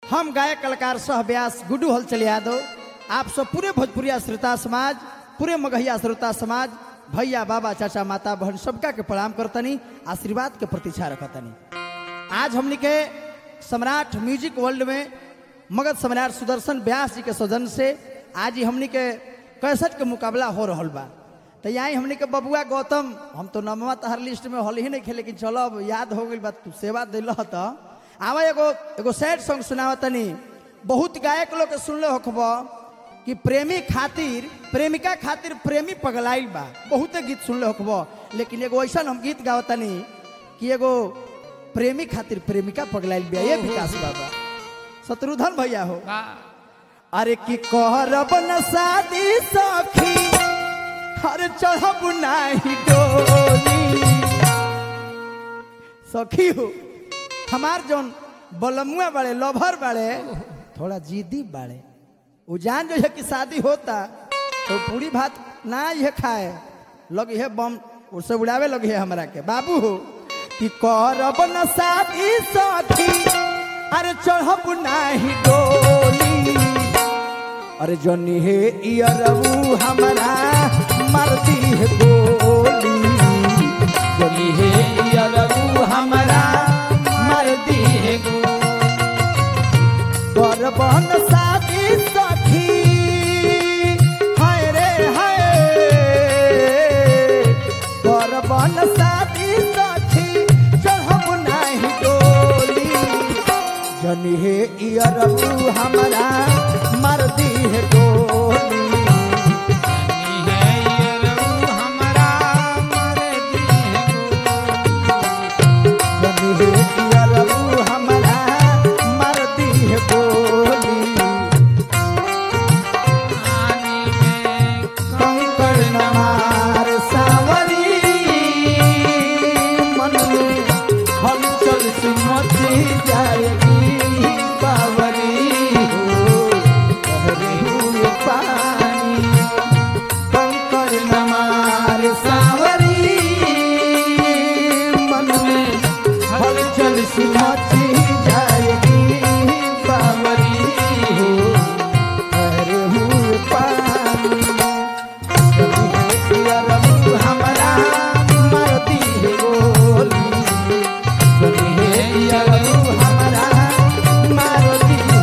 हम गायक कलाकार सह व्यास गुड्डू हलचल यादव आप सब पूरे भोजपुरिया श्रोता समाज पूरे मगहिया श्रोता समाज भैया बाबा चाचा माता बहन सबका के प्रणाम करतनी आशीर्वाद के प्रतीक्षा रखतनी आज हमनी के सम्राट म्यूजिक वर्ल्ड में मगध सम्राट सुदर्शन व्यास जी के सौजन से आज ही हमनी के कैसेट के मुकाबला हो रहल बा तो यहाँ हमनी के बबुआ गौतम हम तो नमवा तहर लिस्ट में हल ही नहीं खे लेकिन चलो अब याद हो गई बात तू सेवा दिल तो आवा एगो एगो सैड सॉन्ग सुनावा तनी बहुत गायक लोग के सुनले होखब कि प्रेमी खातिर प्रेमिका खातिर प्रेमी पगलाइल बा बहुते गीत सुनले होखब लेकिन एगो ऐसा हम गीत गावतनी कि एगो प्रेमी खातिर प्रेमिका पगलाइल बिया ये विकास बाबा शत्रुधन भैया हो अरे कि कहरब न शादी सखी हर चढ़ब नाही डोली सखी हो हमार जौन बलमुआ बड़े लभर बड़े थोड़ा जिद्दी बड़े वो जान जो है कि शादी होता तो पूरी भात ना ये खाए लग है बम उससे उड़ावे लगे है हमरा के बाबू हो कि करब न शादी सखी अरे चढ़ब नाही डोली अरे जनी हे इयरऊ हमरा मरती है गोली जनी हे इयरऊ हमरा मरती है करबन शादी सखी हाय रे हाय करबन शादी सखी चढ़ब नाही डोली जनी हे इयरऊ हमरा मरदी है गोली जनी हे इयरऊ हमरा मरदी है गोली कंकड़ नमार सावरी मन में हलचल से मची जाएगी बावरी हो बहरे हुए पानी कंकड़ नमार सावरी मन में हलचल से मची जाएगी बावरी हो बहरे हुए पानी हमरा मरती है गोली जनी हे इयरऊ हमरा मारती है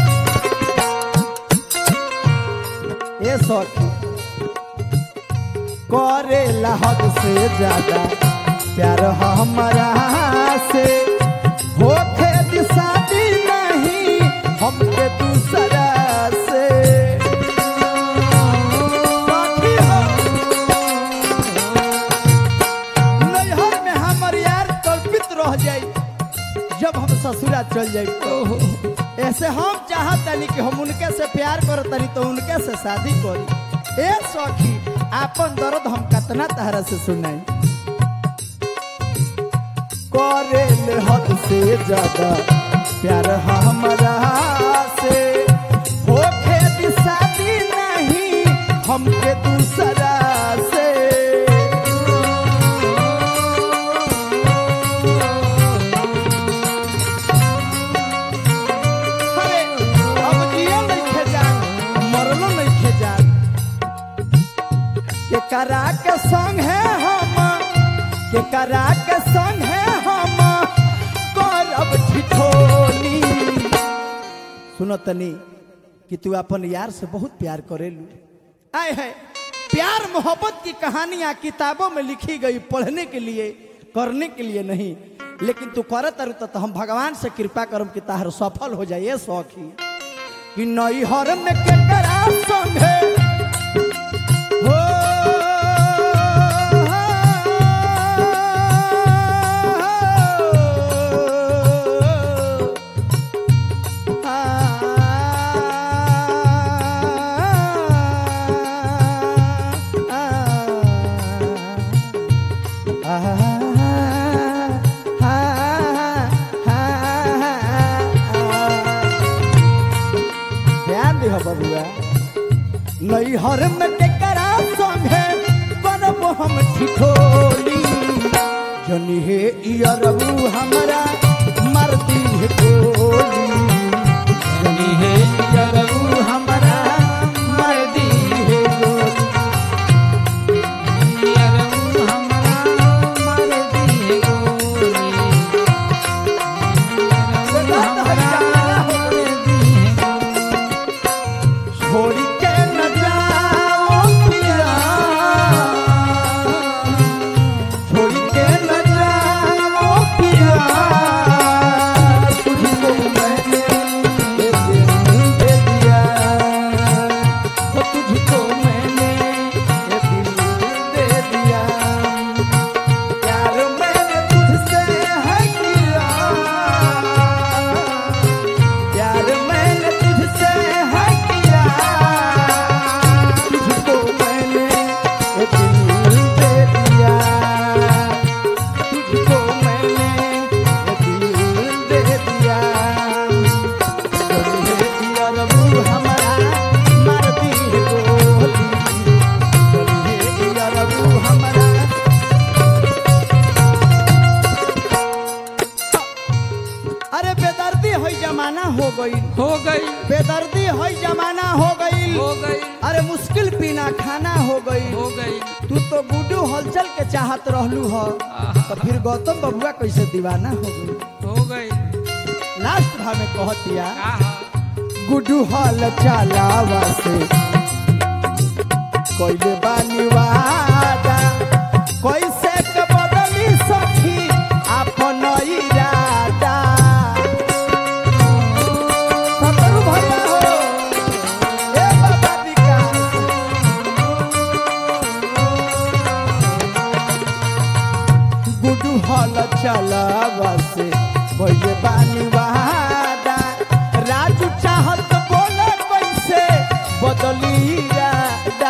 ए सखी करे हद से ज्यादा प्यार हमरा से होखे शादी नहीं हमके दूसरा से सखी हो नैहर में हमर यार कल्पित रह जाई जब हम ससुरा चल जाई तो ऐसे हम चाहतनी कि हम उनके से प्यार करतनी तो उनके से शादी करी ए सखी आपन दर्द हम कतना तरह से सुनाई करे ले हद से ज्यादा प्यार हमरा से होखे भी शादी नहीं हमके दूसरा से अरे अब जियो नहीं खेजान मरलो नहीं खेजान के करा के संग है हम के करा के संग है हम करब ठिठोली सुनो तनी कि तू अपन यार से बहुत प्यार करेलू आए है प्यार मोहब्बत की कहानियां किताबों में लिखी गई पढ़ने के लिए करने के लिए नहीं लेकिन तू करत अरु तो हम भगवान से कृपा करम कि ताहर सफल हो जाए सौखी कि नई हर में के करा संग है हो ध्यान दिह बबुआ नैहर में टेकरा संगे करब हम ठिठोली जनी हे इयरबू हमरा मरती है गोली जमाना हो गई हो गई बेदर्दी है जमाना हो गई हो गई अरे मुश्किल पीना खाना हो गई हो गई तू तो गुड्डू हलचल के चाहत रहलू ह तो फिर गौतम बबुआ कैसे दीवाना हो गई हो गई लास्ट भाव में कहतिया आहा गुड्डू हल चलावा से कोइले बानी वादा कैसे के बदली सखी आपन इरादा सतरु भैया हो ए बाबा विकास गुडू हल चलावा से भइले बानी वादा राजू चाहत बोले कैसे बदली इरादा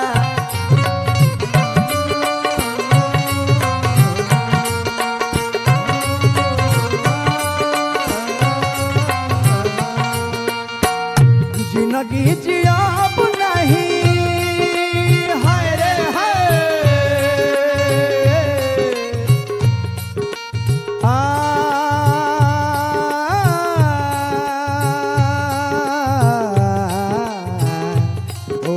जिंदगी जियाब नहीं हाय रे हाय आ ओ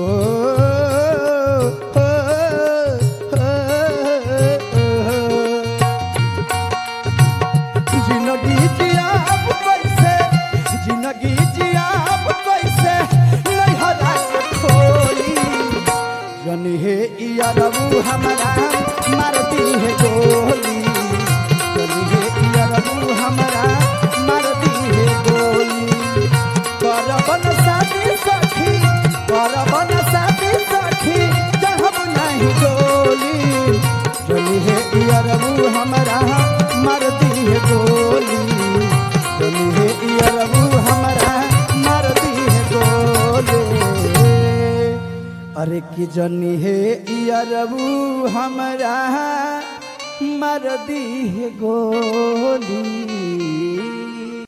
जिंदगी जियाब कैसे जिंदगी जियाब कैसे नैहरा के खोली जनी हे इयरबू हमारा मार दी है गोली जनी हे इयरबू हमारा मार दी है गोली करबन शादी सखी करबन शादी सखी जहब नहीं डोली जनी हे इयरबू हमारा मार दी है गोली जनी हे इयरबू हमारा मार दी है गोली अरे कि जनी हे इयरबू हमरा मर दी है गोली